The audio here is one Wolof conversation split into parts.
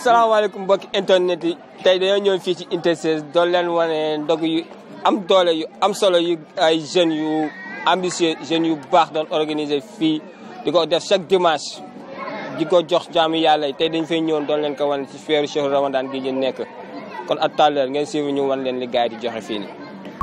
salaamaaleykum mbokki internet yi tey dañoo ñëw fii ci Unité 16 doon leen wane ndog yu am doole yu am solo yu ay jeunes yu ambitieux jeunes yu baax doon organiser fii di ko def chaque dimanche di ko jox jaamu yàlla yi tey dañ fay ñëwoon doon leen ko wane ci feeru Cheikh Ramadan gi ñu nekk kon à tout à l'heure ngeen suivre ñu wan leen li gars yi di joxe fii nii.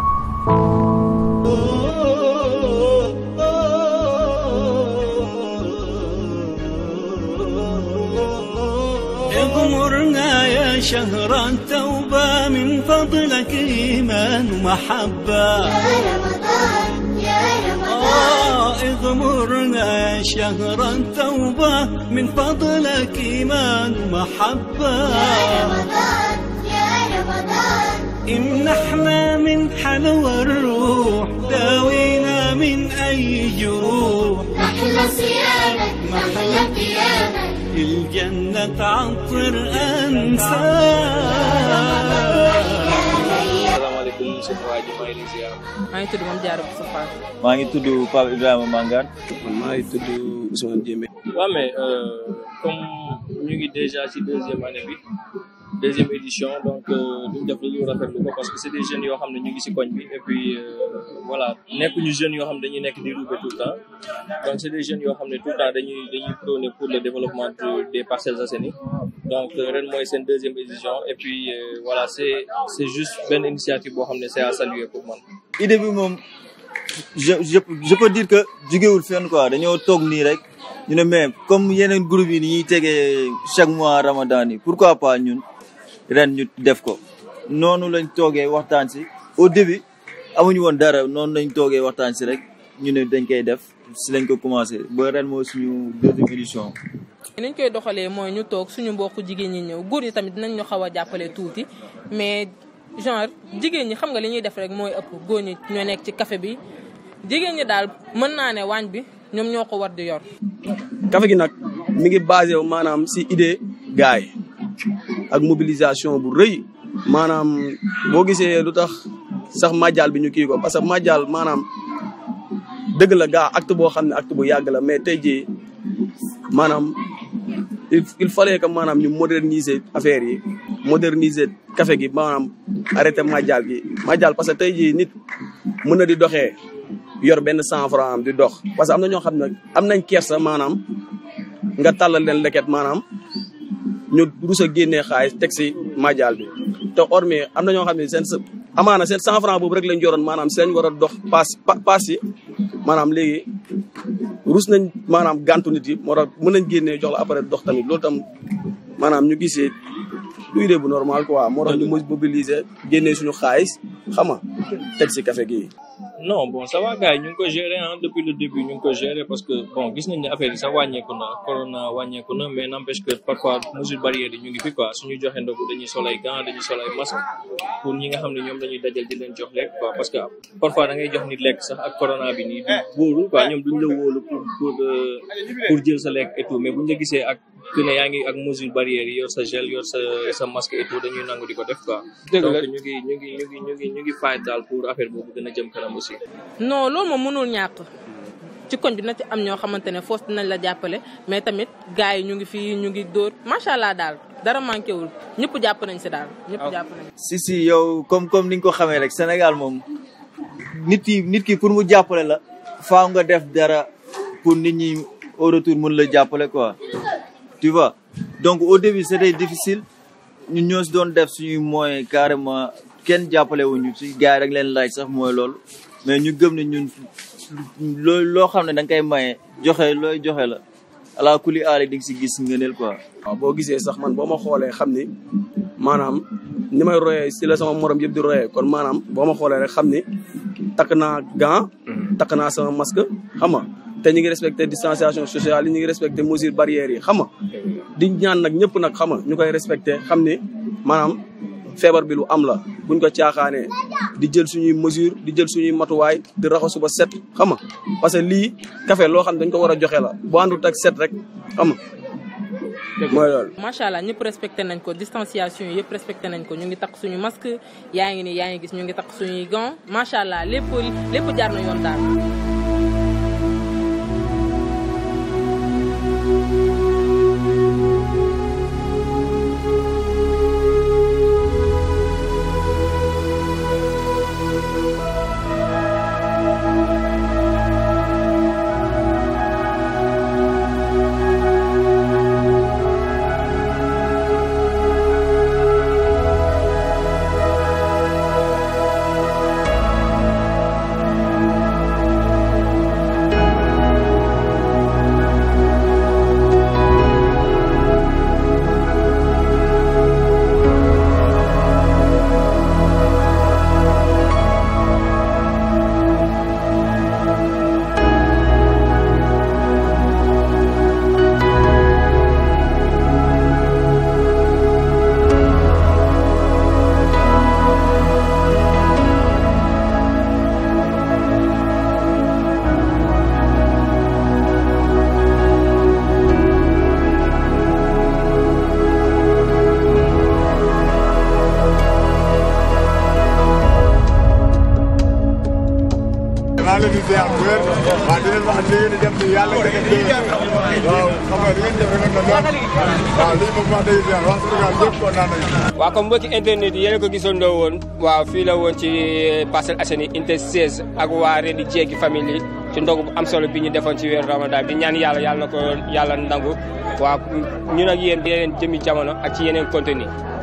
اغمرنا يا شهر التوبة من فضلك إيمان ومحبة يا رمضان يا رمضان آه اغمرنا يا شهر التوبة من فضلك إيمان ومحبة يا رمضان يا رمضان امنحنا من حلوى الروح داوينا من أي جروح محلى صيامك محلى قيامك الجنة عطر أنساك salaamaaleykum sëñ waa ji maa ngi lay ziar. maa ngi tudd Mame Diarra Bousso Fall. maa ngi tudd Pape Ibrahima Mangane man maa ngi tudd Ousmane Diémé. waaw mais euh, comme ñu ngi déjà ci deuxième année bi deuxième édition donc duñ def lu ñu rafetlu ko parce que c'est des jeunes yoo xam ne ñu ngi ci koñ bi et puis euh, voilà nekkuñu jeunes yoo xam ne dañuy nekk di roube tout le temps donc c'est des jeunes yoo xam ne tout le temps dañuy dañuy prôner pour le développement de- des Parcelles Assainies donc euh, ren mooy seen deuxième édition et puis euh, voilà c'est c'est juste benn initiative boo xam ne c'est à saluer pour man. idée bi moom je je je peux dire que jugewul fenn quoi dañoo toog nii rek ñu ne mais comme yeneen groupe yi ni ñuy tegee chaque mois ramadan yi pourquoi pas ñun ren ñu def ko noonu lañ toogee waxtaan si au début amuñu woon dara noonu lañ toogee waxtaan si rek ñu ne dañ koy def si lañ ko commencé ba ren mooy suñu deuxième édition ni ñu koy doxalee mooy ñu toog suñu mbokku jigéen ñi ñëw góor ñi tamit dinañ ñu xaw a jàppale tuuti mais genre jigéen ñi xam nga li ñuy def rek mooy ëpp góor ñi ñoo nekk ci café bi jigéen ñi daal mën naa ne waañ bi ñoom ñoo ko war di yor. café gi nag mi ngi basé wu maanaam si idée gaay ak mobilisation bu rëy maanaam boo gisee lu tax sax màjjal bi ñu kii ko parce que màjjal maanaam dëgg la gaa acte boo xam ne acte bu yàgg la mais tey jii maanaam il il fallait que maanaam ñu moderniser affaire yi moderniser café gi maanaam arrêté màjjal gi màjjal parce que tey jii nit mën na di doxee yor benn cent franc am di dox parce que am na ñoo xam ne am nañ kersa maanaam nga tàllal leen leket maanaam ñu rus a génnee xaalis teg si màjjal bi te hormis am na ñoo xam ne seen sa amaana seen cent franc boobu rek lañ joroon maanaam si lañ war a dox paas pa- paas yi maanaam léegi rus nañ maanaam gàntu nit yi moo tax mën nañ génnee jox la après dox tamit loolu tam maanaam ñu gisee du idée bu normal quoi moo tax ñu mobiliser génnee suñu xaalis xam nga teg si café gi non bon ça va gars yi ñu ngi ko gérer ah depuis le début ñu ngi ko gérer parce que bon gis nañ ne affaire yi sax wàññeeku na corona wàññeeku na mais n'empêche que parfois mesure barrière yi ñu ngi fi quoi suñu joxe ndogu dañuy sol ay gants dañuy sol ay masques pour ñi nga xam ne ñoom dañuy dajal di leen jox lekk quoi parce que parfois da ngay jox nit lekk sax ak corona bi nii du wóolu quoi ñoom duñ la wóolu pour pour euh, pour jël sa lekk et tout mais buñ la gisee ak que ne yaa ngi ak mesure barrière yi yor sa gel yor sa sa masque et tout dañuy nangu di ko def quoi Dëgg la. donc ñu ngi ñu ngi ñu ngi ñu ngi ñu ngi fay daal pour affaire boobu gën a jëm kanam aussi non loolu moom mënul ñàkk ci koñ bi na ci am ñoo xamante ne foos dinañ la jàppale mais tamit gars yi ñu ngi fii ñu ngi dóor macha allah daal dara manqué wul ñëpp jàpp nañ si daal ñëpp jàpp nañ si si yow comme comme ni nga ko xamee rek Sénégal moom nit ki nit ki pour mu jàppale la faaw nga def dara pour nit ñi au retour mun la jàppale quoi tu vois donc au début c'était difficile ñun ñoo si doon def suñuy moyens carrément kenn jàppale wuñu si gars yi rek leen laaj sax mooy loolu mais ñu gëm ne ñun loo loo xam ne da nga koy maye joxe looy joxe la ala kuli aale di nga si gis ngëneel quoi waaw boo gisee sax man boo ma xoolee xam ni maanaam ni may royee si la sama morom yëpp di royee kon maanaam boo ma xoolee rek xam ni takk naa gant takk naa sama masque xam nga te ñu ngi respecté distanciation sociale yi ñu ngi respecté mesures barrières yi xam nga di ñaan nag ñëpp nag xam nga ñu koy respecté xam ni maanaam feebar bi lu am la buñ ko caaxaanee di jël suñuy mesure di jël suñuy matuwaay di raxasu ba set xam nga parce que lii café loo xam ne dañ ko war a joxe la bu àndut ak set rek xam nga mooy loolu macha allah ñëpp respecté nañ ko distanciation yi yëpp respecté nañ ko ñu ngi takk suñu masque yaa ngi ni yaa ngi gis ñu ngi takk suñuy gants macha allah lépp lépp jaar na yoon daal. maa ngi leen di ziar bu wér waaw di leen wax li ngeen di def nii yàlla nga def déwén waaw xam nga li ngeen def rek na lool waaw lii moom wax dëgg yàlla waa Sénégal yëpp kontaan nañu waaw comme mbokki internet yi yéen a ko gisandoo woon waaw fii la woon ci Parcelles Assainies unité 16 ak waa Rendi Jéegi famille yi ci ndogu bu am solo bi ñu defoon ci weeru Ramadan bi ñaan yàlla yàlla na ko yàlla nangu waaw ñun ak yéen di yeneen jëmi jamono ak ci yeneen contenu